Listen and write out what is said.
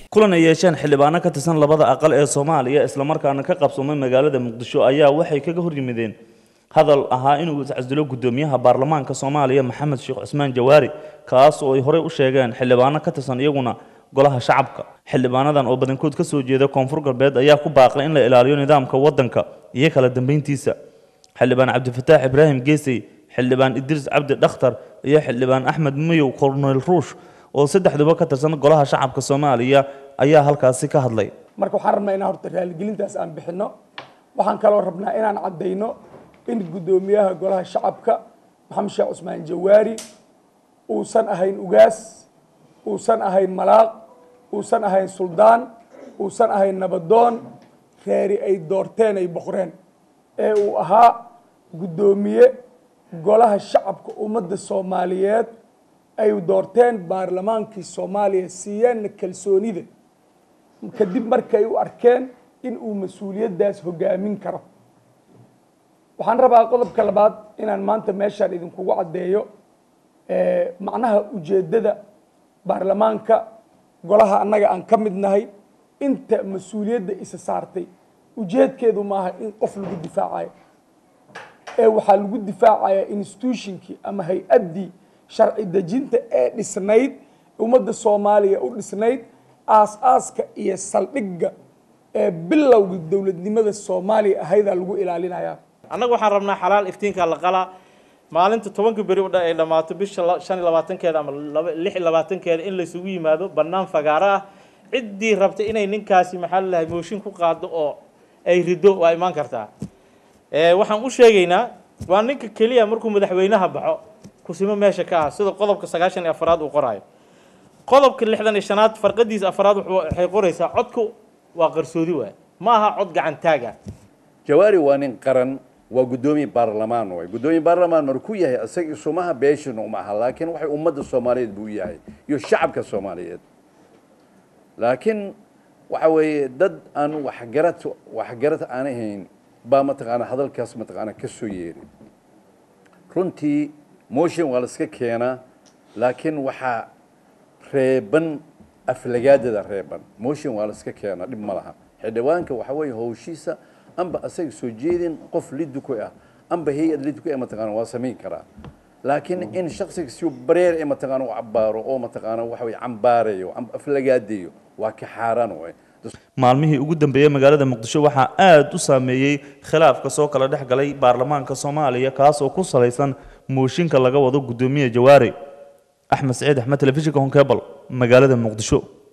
kulan ay yeesheen xildhibaano ka tirsan labada aqal ee soomaaliya islamarkaana ka qabsoomay magaalada muqdisho ayaa waxay kaga hor yimideen hadal ahaa inuu iscasilo guddoomiyaha baarlamaanka soomaaliya maxamed sheekh cusmaan jawaari kaas oo ay horey u sheegeen xildhibaano ka tirsan iyaguna golaha shacabka xildhibaanadan oo badankood ka soo jeeda koonfur galbeed ayaa ku baaqay in la ilaaliyo nidaamka waddanka iyo kala dambeyntiisa xildhibaan cabdifataax ibraahim geesey xildhibaan idriis cabdi dhakhtar iyo xildhibaan axmed mayow korneyl ruush oo saddexduba ka tirsan golaha shacabka soomaaliya ayaa halkaasi ka hadlay marka waxaan rabnaa inaan horta raaligelintaas aan bixinno waxaan kaloo rabnaa inaan caddayno in guddoomiyaha golaha shacabka maxamed sheekh cusmaan jawaari uusan ahayn ugaas uusan ahayn malaaq uusan ahayn suldaan uusan ahayn nabadoon reeri ay doorteen ay boqreen ee uu ahaa guddoomiye golaha shacabka ummadda soomaaliyeed ay doorteen baarlamaankii soomaaliya siiyeenna kalsoonida kadib markay u arkeen in uu mas-uuliyaddaas hogaamin karo waxaan rabaa qodobka labaad inaan maanta meeshaan idinkugu caddeeyo macnaha ujeeddada baarlamaanka golaha annaga aan ka mid nahay inta mas-uuliyadda isa saartay ujeedkeedu maaha in qof lagu difaacayo ee waxaa lagu difaacayaa institutionkii ama hay-addii sharci dejinta ee dhisnayd ummadda soomaaliya u dhisnayd aas-aaska iyo saldhigga ee bilowga dowladnimada soomaaliya ahaydaa lagu ilaalinayaa annaga waxaan rabnaa xalaal iftiinka la qalaa maalinta tobanka beri u dha ay dhammaato bisha shan iyo labaatankeeda ama lix iyo labaatankeeda in laysugu yimaado bannaan fagaaro ah ciddii rabta inay ninkaasi maxaa lalahay mooshin ku qaado oo ay rido waa imaan kartaa waxaan u sheegaynaa waa ninka keliya markuu madaxweynaha baxo kusimo meesha ka ah sida qodobka sagaashan iyo afaraad uu qoraayo qodobka lixdan iyo shanaad farqadiisa afaraad waxay qoraysaa codku waa qarsoodi waay ma aha cod gacan taaga jawaari waa nin qaran waa guddoomiye baarlamaan waay guddoomiye baarlamaan markuu yahay isaga isumaha beeshina uma aha laakiin waxay ummadda soomaaliyeed buu yahay iyo shacabka soomaaliyeed laakiin waxa weeye dad aan waxgarad waxgarad aan ahayn baa mataqaana hadalkaas mataqaana ka soo yeeri runtii motion waa la iska keenaa laakiin waxaa reeban aflagaadada reeban motion waa la iska keenaa dhib ma laha xildhibaanka waxa weeye howshiisa amba asaga soo jeedin qof liduku ah amba hay-ad liduku ah mataqaana waa samayn karaa laakiin in shaksiga si bareer ee mataqaana u cabaaro oo mataqaana waxa weye cambaarayo amba aflagaadeeyo waa ka xaaraan waay maalmihii ugu dambeeyey magaalada muqdisho waxaa aada u saameeyey khilaafka soo kala dhex galay baarlamaanka soomaaliya kaas oo ku salaysan mooshinka laga wado guddoomiye jawaari axmed saciid axmed telefishinka honkebal magaalada muqdisho